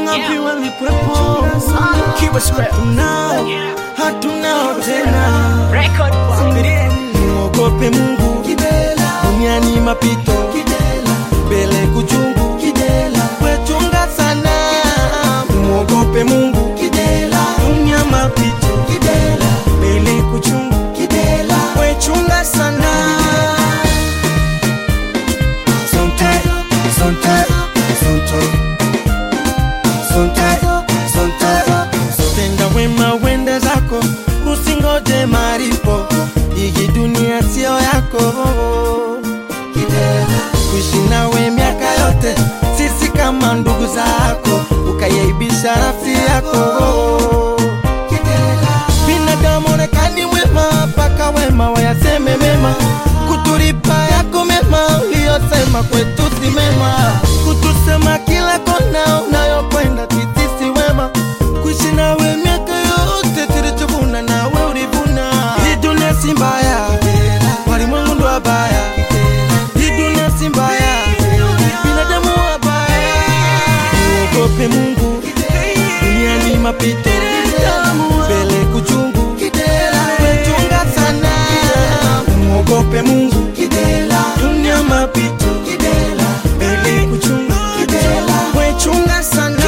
ngapi walikwepo hatunao hatunao tena muogope mungu duniani mapito mbele kuchungu wechunga sana muogope mungu dunia mapito mbele kuchungu wechunga sana Sonte, sonte, sonto. Sonte, sonte. Tenda wema wende zako usingoje maripo hii dunia sio yako kuishi nawe miaka yote sisi kama ndugu zako ukayaibisha nafsi yako binadamu onekani mwema mpaka wema wayaseme mema kutulipa yako mema uliyosema kwetu si mema kutusema kila kona unayokwenda sisi wema kuishi nawe miaka yote tulichovuna nawe ulivuna hii dunia si mbaya walimwengu ndo wabaya hii dunia si mbaya binadamu wabaya muogope mungu duniani mapito mbele kuchungu wechunga sana muogope mungu dunia mapito mbele kuchungu wechunga sana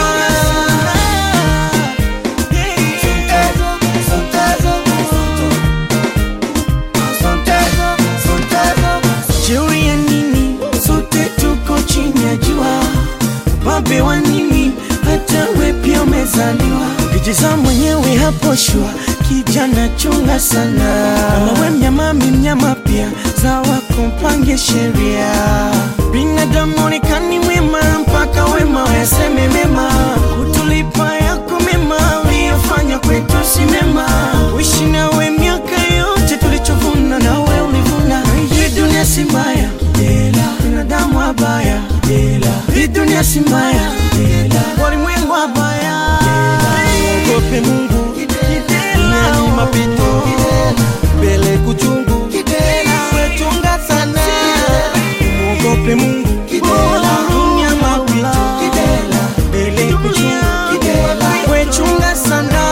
jeuri ya nini sote tuko chini ya jua babe wa nini hata we pia umezaliwa kijiza mwenyewe hapo shua kijana chunga sana kama we mnyama mi mnyama pia zawa kumpange sheria binadamu onekani mwema mpaka wema wayaseme mema kutulipa yako mema uliyofanya kwetu si mema uishi nawe miaka yote tulichovuna nawe ulivuna hii dunia si mbaya binadamu wabaya hii dunia si mbaya walimwengu wabaya ogope mungu duniani mapito mbele kuchungu wechunga sana muogope mungu dunia mapito mbele kuchungu wechunga sana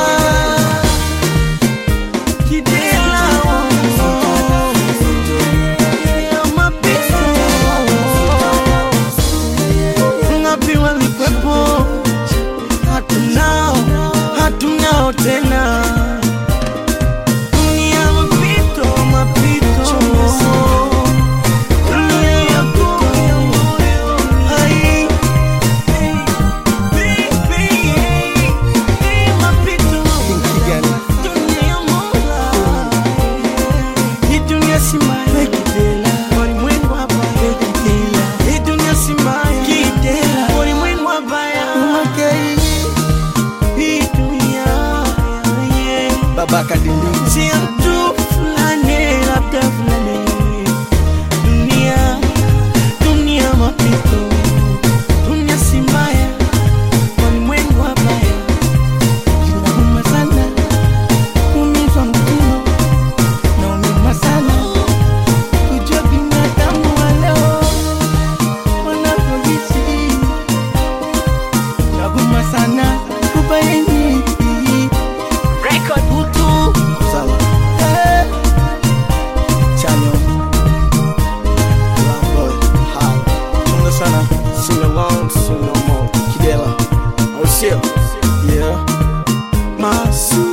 Kidela, oh, mapito ngapi walikwepo hatunao hatunao tena dunia mapito mapito dunia mapito hai mapito dunia ya Mola hii dunia si mbaya kidela walimwengu hapa kidela hii dunia si mbaya kidela walimwengu wabaya hii dunia yeah. baba kadindi si mtu fulani labda fulani dunia dunia mapito dunia si mbaya walimwengu wabaya inauma sana kuumizwa mkono naumima sana kujua binadamu wa leo wanavyoishi nauma sana kubaini utu sawa eh, chanyo lamboy hawa chunga sana sing along sing no more kidela oh shit yeah masu